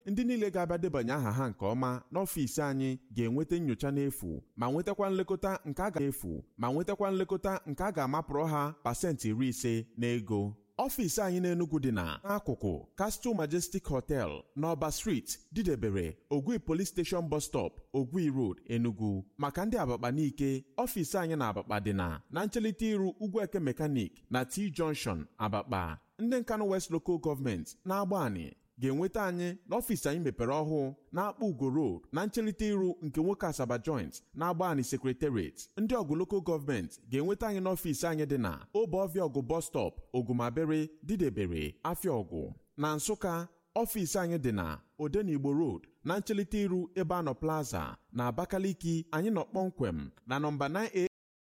ndị niile ga-abịa debanye aha ha nke ọma n'ọfịs anyị ga-enweta nyocha n'efu ma nwetakwa nlekọta nke a ga-efu ma nwetakwa nlekọta nke a ga-amapụrụ ha pasentị iri ise n'ego ọfịs anyị n'Enugu dị na n'akụkụ Castle Majestic Hotel n'Ọba Street didebere Ogwi Police Station Bus Stop Ogwi Road Enugu maka ndị Abakpa n'ike ọfịs anyị na Abakpa dị na na nchelite iru Ugwueke Mechanic na T Junction Abakpa ndị Nkanu West Local Government na-agba anyị ga-enweta anyị n'ọfịs anyị mepere ọhụụ na-akpọ Ugo Road na nchelite iru nke nwoke Asaba Joint na-agba anyị Secretariat ndị ọgụ Local Government ga-enweta anyị n'ọfịs anyị dị na Obeọfịa ọgụ Bus Stop Ogumabere Didebere Afịaọgụ na Nsụka ọfịs anyị dị na Odenigbo Road na nchelite iru ebe anọ Plaza na Abakaliki anyị nọ kpọmkwem na nọmba 9A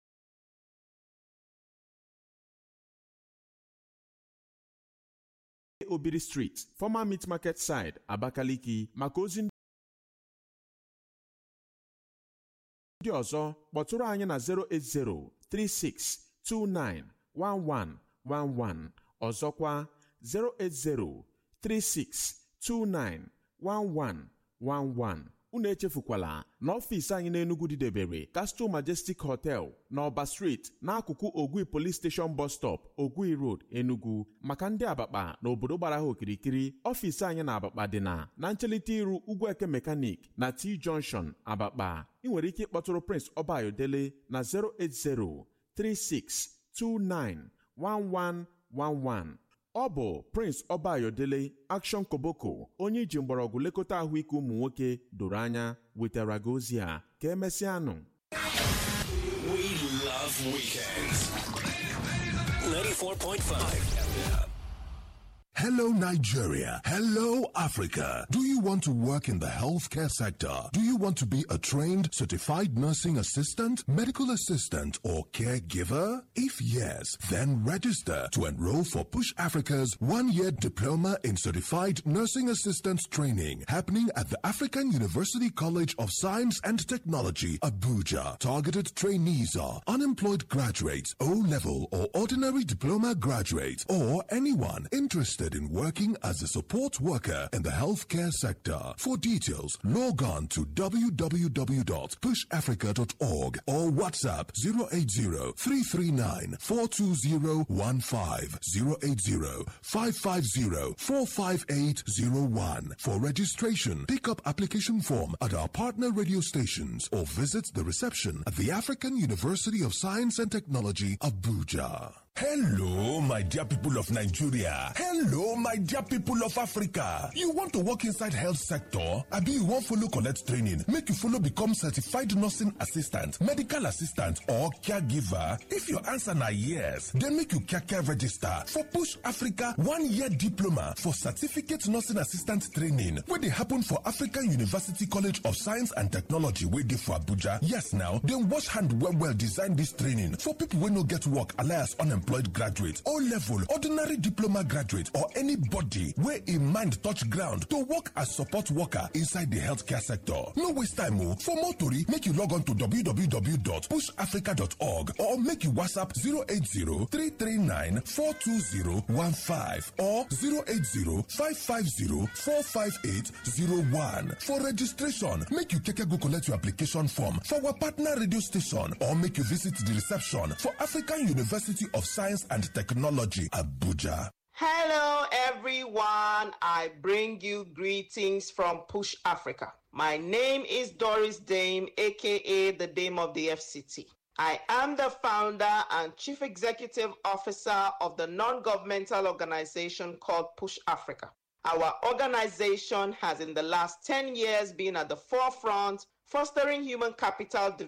Obiri Street, former Meat Market Side, Abakaliki maka ozi ndị ọzọ kpọtụrụ anyị na 08036291111 ọzọkwa 08036291111 unu echefukwala na ọfịs anyị n'Enugu didebere Castle Majestic Hotel na Ọba Street n'akụkụ Ogwi Police Station Bus Stop Ogwi Road Enugu maka ndị Abakpa na obodo gbara ha okirikiri ọfịs anyị na Abakpa dị na na nchelite iru Ugwueke Mechanic na T Junction Abakpa ị nwere ike ịkpọtụrụ Prince Ọbayodele na 08036291111 ọ bụ Prince Ọbayodele Action Koboko onye iji mgbọrọgwụ lekọta ahụike ụmụ nwoke doro anya wetara gị ozi a ka emesịanụ We love weekends. 94.5. Hello, Nigeria. Hello, Africa. Do you want to work in the healthcare sector? Do you want to be a trained, certified nursing assistant, medical assistant, or caregiver? If yes, then register to enroll for Push Africa's one year diploma in certified nursing assistant training happening at the African University College of Science and Technology, Abuja. Targeted trainees are unemployed graduates, O level or ordinary diploma graduates, or anyone interested in working as a support worker in the healthcare sector. For details, log on to www.pushafrica.org or WhatsApp 080-339-42015, 080-550-45801. For registration, pick up application form at our partner radio stations or visit the reception at the African University of Science and Technology, Abuja. Hello, my dear people of Nigeria. Hello, my dear people of Africa. You want to work inside health sector? Abi you wan follow collect training make you follow become certified nursing assistant, medical assistant or caregiver? If your answer na yes, then make you kaka register for Push Africa one year diploma for certificate nursing assistant training wey dey happen for African University College of Science and Technology wey dey for Abuja. Yes now, dem wash hand well well design dis training for people wey no get work alias unemployed graduate, O level, ordinary diploma graduate or anybody wey im mind touch ground to work as support worker inside the healthcare sector. No waste time o. For more tori, make you log on to www.pushafrica.org or make you WhatsApp 080-339-42015 or 080-550-45801. For registration, make you keke go collect your application form for our partner radio station or make you visit the reception for African University of Science and Technology, Abuja. Hello, everyone. I bring you greetings from Push Africa. My name is Doris Dame, aka the Dame of the FCT. I am the founder and chief executive officer of the non governmental organization called Push Africa. Our organization has, in the last 10 years, been at the forefront, fostering human capital